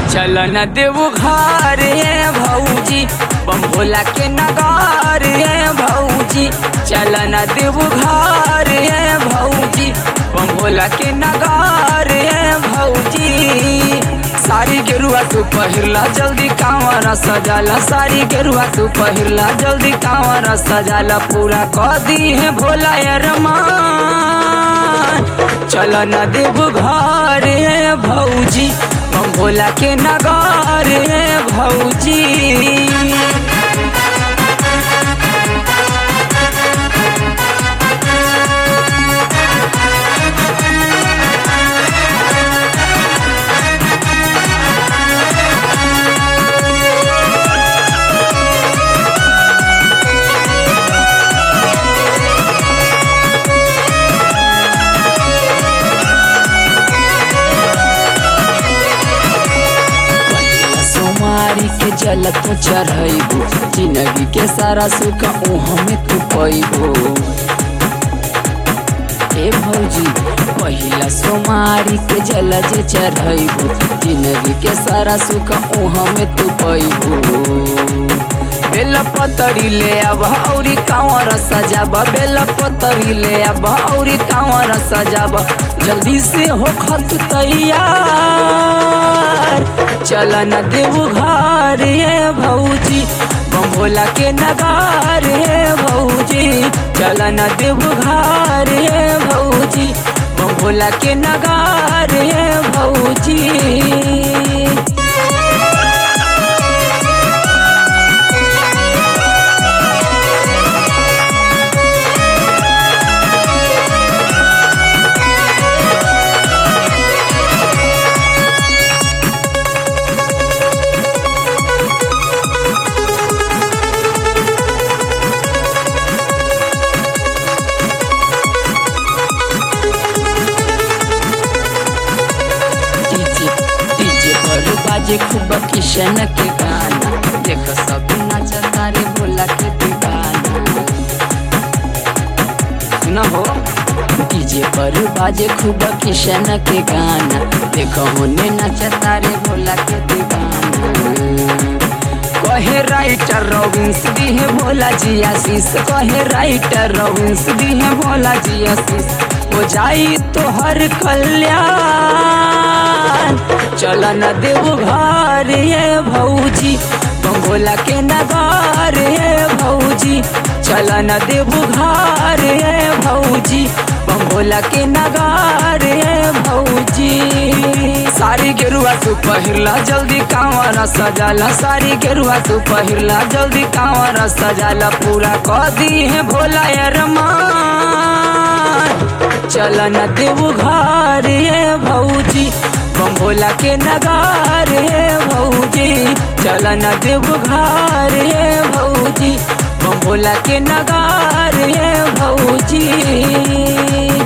चल न देव घर ये भौजी बम भोला के नगार ये भौजी चल न देव घर ये भौजी बम भोला के नगार ये भौजी सारी गेरुआ तू पहिरला जल्दी कांवर सजाला सारी गेरुआ तू पहिरला जल्दी कांवर सजाला पूरा कह दी है भोला ये रमान चल न देव घर ये भौजी बम भोला के नगार ये भौजी सोमारी के जल तो चढ़ैबो जिंदगी के सारा सुख ओह में तू पैबो ए भौजी पहिला सोमारी के जल जे चढ़ैबो जिंदगी के सारा सुख ओह में तू पैबो बेल पतरी ले अब औरी कांवर सजाब बेल पतरी ले अब औरी कांवर सजाब जल्दी से हो खत तैयार चल न देव घर ये भौजी बम भोला के नगार ये भौजी चल न देव घर ये भौजी बम भोला के नगार ये भौजी डीजे डीजे पर बाजे खूब किशन के गाना देख सब नाचता रे भोला के दीवाना सुना हो डीजे पर बाजे खूब किशन के गाना देखो होने नाचता रे भोला के दीवाना कहे राइटर रविंस दी है भोला जी आशीष कहे राइटर रविंस दी है भोला जी आशीष हो जाई तो हर कल्याण चल न देव घर ये भौजी बम भोला के नगार ये भौजी चल न देव घर ये भौजी बम भोला के नगार ये भौजी सारी गेरुआ तू पहिरला जल्दी कांवर सजाला सारी गेरुआ तू पहिरला जल्दी कांवर सजाला पूरा कह दी है भोला ये रमान चल न देव घर ये भौजी बम भोला के नगार ये भौजी चल न देव घर ये भौजी बम भोला के नगार ये भौजी